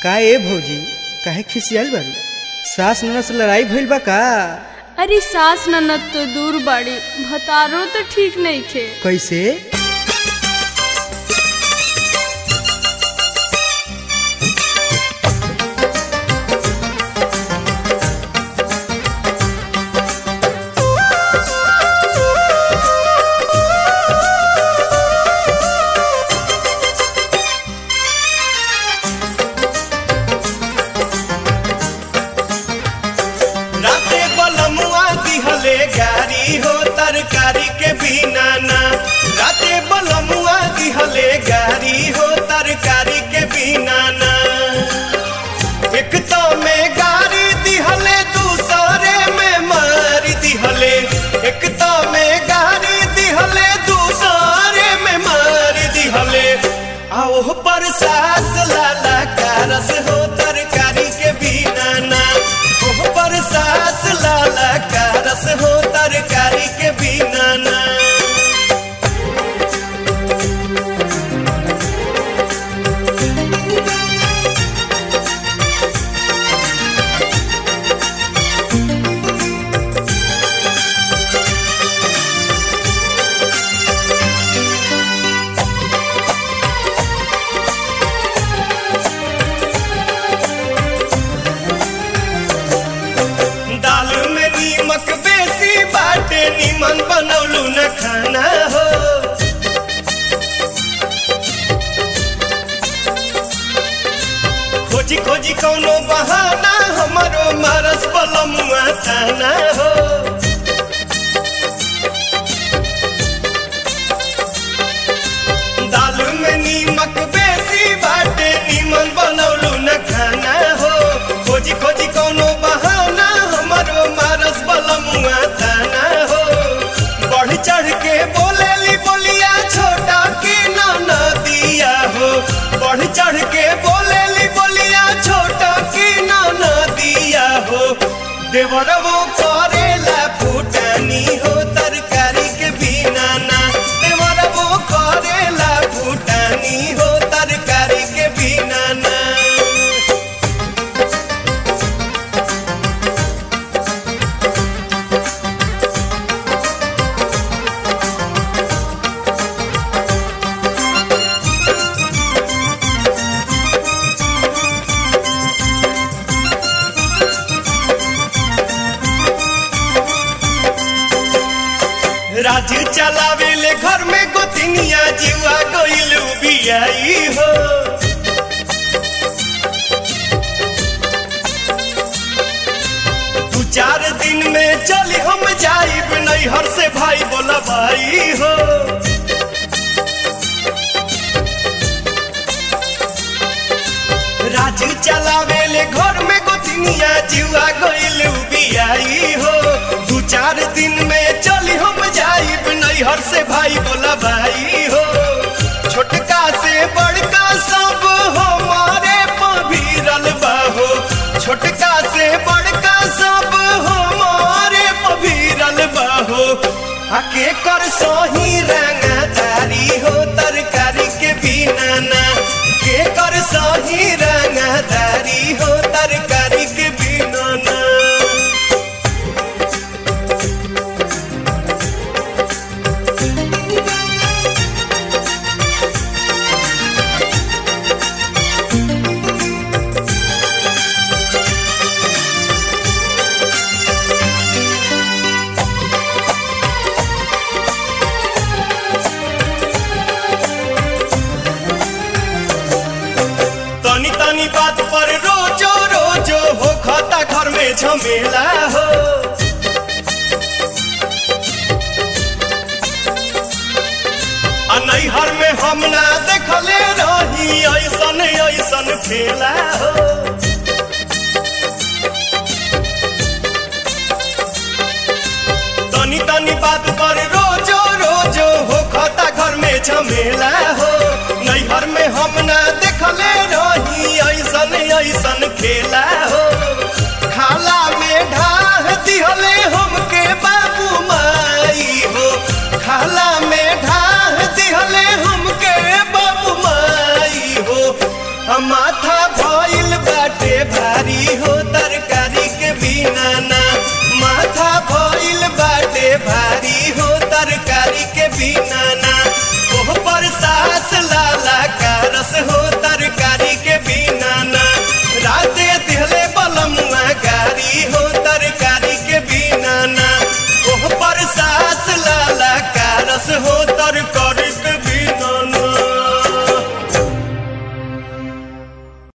का ए भौजी काहे खिसियाल बारू सास ननद से लड़ाई भइल बा का अरे सास ननद तो दूर बाड़ी भतारो तो ठीक नहीं खे कैसे राते बलमुआ दिहले गारी हो तरकारी के बिना ना राते बलमुआ दिहले गारी हो तरकारी के बिना ना एक तो में गारी दिहले दूसरे में मार दिहले एक तो में गारी दिहले दूसरे में मार दिहले आओ पर सास लाला कारस हो तरकारी के बिना ना ओह पर सास लाला कारस हो तरकारी के बिना ना दाल में नीमक बेसी बाटे निमन बनौलू न खाना हो खोजी खोजी कौनो बहाना हमारो मारस बलमुआ थाना हो दाल में नीमक बेसी बाटे निमन बनौलू न खाना हो खोजी खोजी कौनो बहाना हमारो मारस बलमुआ थाना हो बढ़ चढ़ के बोलेली बोलिया छोटा के ना दिया हो बढ़ चढ़ के बोलेली बोलिया छोटा के ना दिया हो देवर वो करेला फूटानी हो तरकारी के बिना ना देवर वो करेला फूटानी हो तरकारी के बिना ना राज चलावेले घर में गोतिनिया जीवा गइलू बियाई हो दू चार दिन में चली हम जाइब नैहर से भाई बोला भाई हो राज चलावेले घर में गोतिनिया जीवा गइलू बियाई हो दू चार दिन में चली हम जाइब नैहर से भाई बोला भाई हो छोटका से बड़का सब हमारे पभीरल बाहो छोटका से बड़का सब हमारे पभीरल बाहो आके कर सही रंगदारी हो तरकारी के बिना ना के कर सही रंगदारी हो तरकारी के बिना ना तनी तनी बात पर रोजो रोजो हो खाता घर में झमेला हो आ नैहर में हम ना देखले रही ऐसन ऐसन खेला हो तनी तनी बात पर रोजो रोजो हो खाता घर में झमेला हो नैहर में हम ना देखले रही ऐसन ऐसन खेला हो खाला में ढाह दिहले हमके बाबू माई हो खाला में ढाह दिहले हमके बाबू माई हो हम माथा भइल बाटे भारी हो तरकारी के बिना ना माथा भइल बाटे भारी हो तरकारी के बिना ना ओह पर सास लाला का रस हो तरकारी के बिना ना राते दिहले बलमुआ गारी हो तरकारी के बिना ना ओह पर सास लाला का रस हो